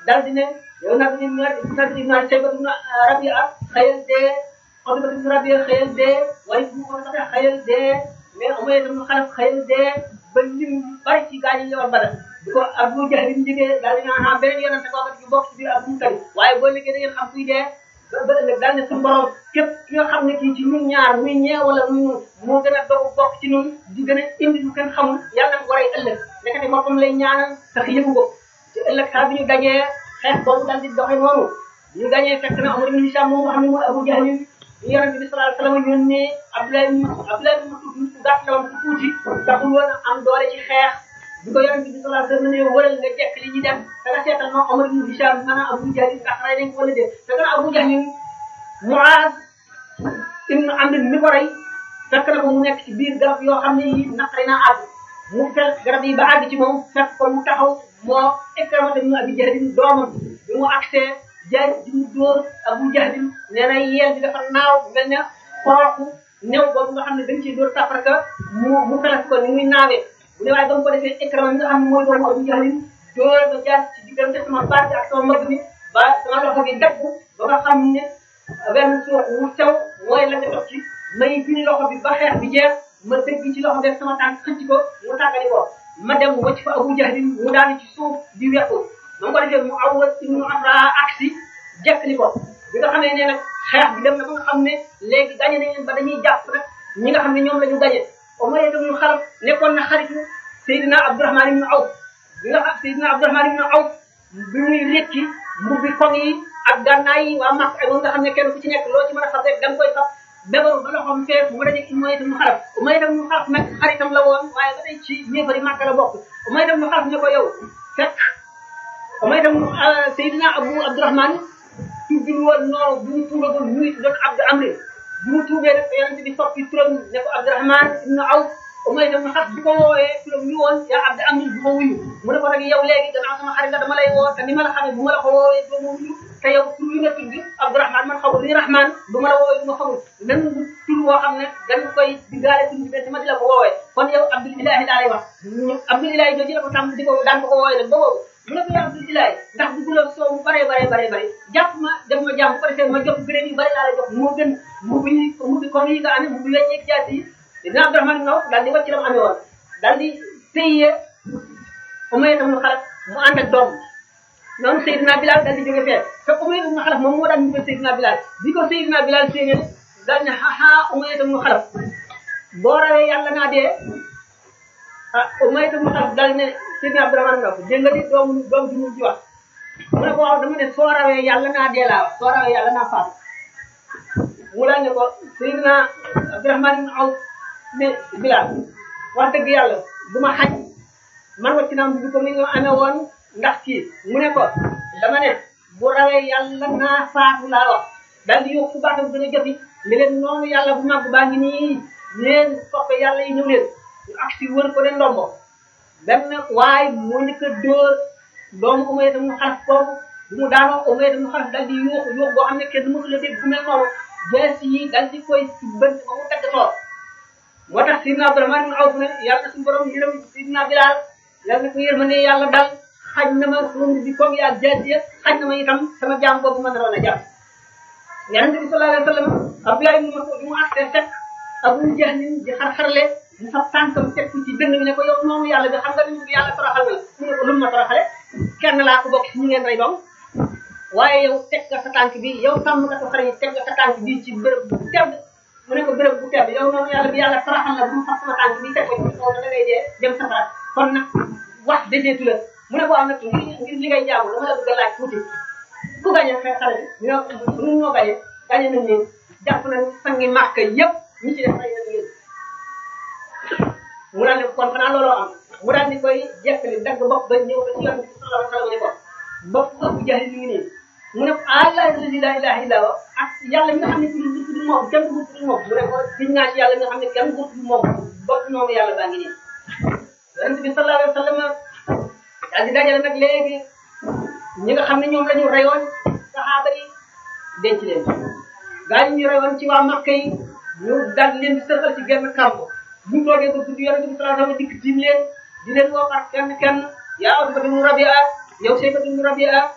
daal di ne yow nag ñu naan nag ñu naan Shaybatu ibn Rabi'a xëyal dee Utbatu ibn Rabi'a xëyal dee waaye bu ko defee xëyal dee mais Umayya ibn Xalaf xëyal dee ba lim bari ci gaañ yi ñëwoon Badar di ko Abu Jahl ñu jógee daal di naan ah beneen yonente kooku ci bokk ci biir Abu Talib waaye boo liggéey da ngeen xam kuy dee ba ba ëllëg daal ne suñu borom képp ki nga xam ne kii ci ñun ñaar muy ñee wala muy moo gën a dogu bokk ci ñun di gën a indi lu kenn xamul yàlla na ko war a ëllëg nekkati boppam lay ñaanal sax yëgu ko ci ëllëg saa bi ñu gañee xeex boobu daal di doxee noonu ñu gañee fekk na Umar ibn Hisham moom nga xam ne mooy Abu Jahl ñu yonente bi sallallahu alayhi wasallam yónnee Abdoulaye Abdoulaye ibn Mas'ud ku gàtt la woon ku tuuti taxul woon am doole ci xeex bi ko yonente bi sallallahu alayhi wasallam ne wëral nga jekk li ñu def da nga seetal ma Umar ibn Hisham maanaam Abu Jahl ndax rey nañ ko wala déet da nga Abu Jahl Muaz ibn Amr mi ko rey fekk na ko mu nekk ci biir garab yoo xam ne yi naqari naa àgg mu fekk garab yi ba àgg ci moom fekk ko mu taxaw moo Ikrama ibn Abi Jahl doomam bi mu accès jaay di mu dóor Abu Jahl nee na yeel bi dafa naaw mel ne xooxu new boobu nga xam ne dañ ciy dóor tafarka mu mu felas ko ni muy naawee bu ne waaye ba mu ko defee Ikrama mi nga xam ne mooy doomu Abu Jahl dóor ba jaar ci diggante sama baat ak sama mbagg mi ba sama loxo bi dagg ba nga xam ne benn suuf wu sew mooy la nga ci may fini loxo bi ba xeex bi jeex ma dëgg ci loxo def sama tànk xëcc ko mu tàggali ko ma dem wacc fa Abu Jahl mu daanu ci suuf di wequ ma ko defee mu awwat ibnu Afra aksi jekkali ko bi nga xam ne nee nag xeex bi dem na ba nga xam ne léegi gañe nañ leen ba dañuy jàpp nag ñi nga xam ne ñoom la ñu gañe Umayya ibnu Xalaf nekkoon na xaritu Seydina Abdurahman ibnu Awf bi nga xam Seydina Abdurahman ibnu Awf bi muy rékki mbubbi koŋ yi ak gànnaay yi waa Makka ak moom nga xam ne kenn ku ci nekk loo ci mën a fab rek da nga koy fab bébaru ba loxoom fees mu dajeeg Umayya ibn Xalaf Umayya ibn Xalaf nag xaritam la woon waaye ba tey ci ñeefari Makka la bokk Umayya ibn Xalaf ne ko yow fekk Umayya ibn Seydina Abu Abdurahman tuddul woon noonu bu mu tuubagul mu ngi doon Abdu Amri bu mu tuubee rek yonente bi soppi turam ne ko Abdurahman ibn Awf Umayya ibn Xalaf bi ko woowee turam ñu woon yaa Abdu Amri bu ma wuyu mu ne ko nag yow léegi gannaaw sama xarit la dama lay woo te ni ma la xamee bu ma la ko woowee doo ma wuyu te yow tur yi nga tudd Abdourahman man xamul li Rahman du ma la woowee du ma xamul même tur boo xam ne dañ koy diggaale tur bi te ma di la ko woowee kon yow Abdul Ilahi daa lay wax Abdul Ilahi jooju la ko tàmm di ko daan ko ko woowee nag ba boobu mu ne ko yow Abdul Ilahi ndax dugguloo soo mu bare bare bare bare jàpp ma def ma jàmm bu ko defee ma jox gërëm yi bari laa lay jox moo gën mu bi mu bi comme yi nga amee mu bi wecceeg jaasi yi dina Abdourahman nga daal di wàcc la mu amee woon daal di téye Umayya tam lu xalaat mu ànd ak doom noonu Seydina Bilal daal di jóge fee te Umayya ibn Xalaf moom moo daan ñu ko Seydina Bilal bi ko Seydina Bilal séenee daal ne xaxaa Umayya ibn Xalaf boo rawee yàlla naa dee ah Umayya ibn Xalaf daal ne Seydina Abdourahmane nga ko dégg nga di doomu doom ji mu ji wax mu ne ko waaw dama ne soo rawee yàlla naa dee laa wax soo rawee yàlla naa faatu mu daal ne ko Seydina Abdourahmane ibn Awf ne Bilal wax dëgg yàlla du ma xaj man wacc naa bi ko ni nga amee woon ndax kii mu ne ko dama ne bu rawee yàlla naa faatu laa wax daal di yokk baatam gën a joti ne leen noonu yàlla bu màgg baa ngi nii leen soppe yàlla yi ñëw leen ñu ak si wër ko de ndombo benn waaye moo njëkk a dóor doomu Umayya tam mu xalaf kooku bu mu daanoo Umayya tam mu xalaf dal di yuuxu yuuxu boo xam ne kenn mësul a dégg bu mel noonu jees yi dal di koy si bënt ba mu tagg toor moo tax Sidna Abdourahmane ibn Awf ne yàlla suñu borom yërëm Sidna Bilal yàlla na ko yërmande yàlla dal xaj na ma suñu bi comme yaa jaasiya xaj na ma itam sama jaam boobu ma naroon a jàpp yonent bi sallallahu alayhi wa sallam Abdullah ibn Mas'ud mu accès fekk Abu Jahl di xar-xarle mu fab tànkam teg ko ci dënn bi ne ko yow noonu yàlla bi xam nga ni yàlla toroxal na la mu ne ko lu mu ma toroxale kenn laa ko bokk ci ñi ngeen rey doom waaye yow teg nga sa tànk bi yow sàmm nga ko xar yi teg nga sa tànk bi ci bërëb bu tedd mu ne ko bërëb bu tedd yow noonu yàlla bi yàlla toroxal la bu mu fab sama tànk bi teg ko ci kaw da ngay dee dem safara kon nag wax deseetu la mu ne ko am nag ngir ngir li ngay jaamu dama la bëgg a laaj tuuti ku gañe xeex xale bi ñoo ñun ñoo gañe gañe nañ leen jàpp nañ sangi màkk yëpp ñi ci def ay nañ leen mu daal ne kon xanaa looloo am mu daal di koy jekkali dagg bopp ba ñëw ba ci yoon bi sallallahu alayhi wa sallam ne ko bopp Abu Jahl mi ngi nii mu ne ko allah allazi la ilaha illa huwa ak yàlla mi nga xam ne ku dul ku dul moom kenn du ku dul moom mu ne ko giñ naa ci yàlla nga xam ne kenn du ku dul moom bopp moomu yàlla baa ngi nii yonent bi sallallahu alayhi wa sallam daal di dajale nag léegi ñi nga xam ne ñoom la ñu reyoon saxaaba yi denc leen gaa yi ñu reyoon ci waa Makka yi ñu daal leen di sëxal ci genn kàmb bu ñu toogee ba guddi yonent bi sallallahu alayhi wa sallam dikk tiim leen di leen woo par kenn kenn yaa Utba ibn Rabi'a yow Shayba ibn Rabi'a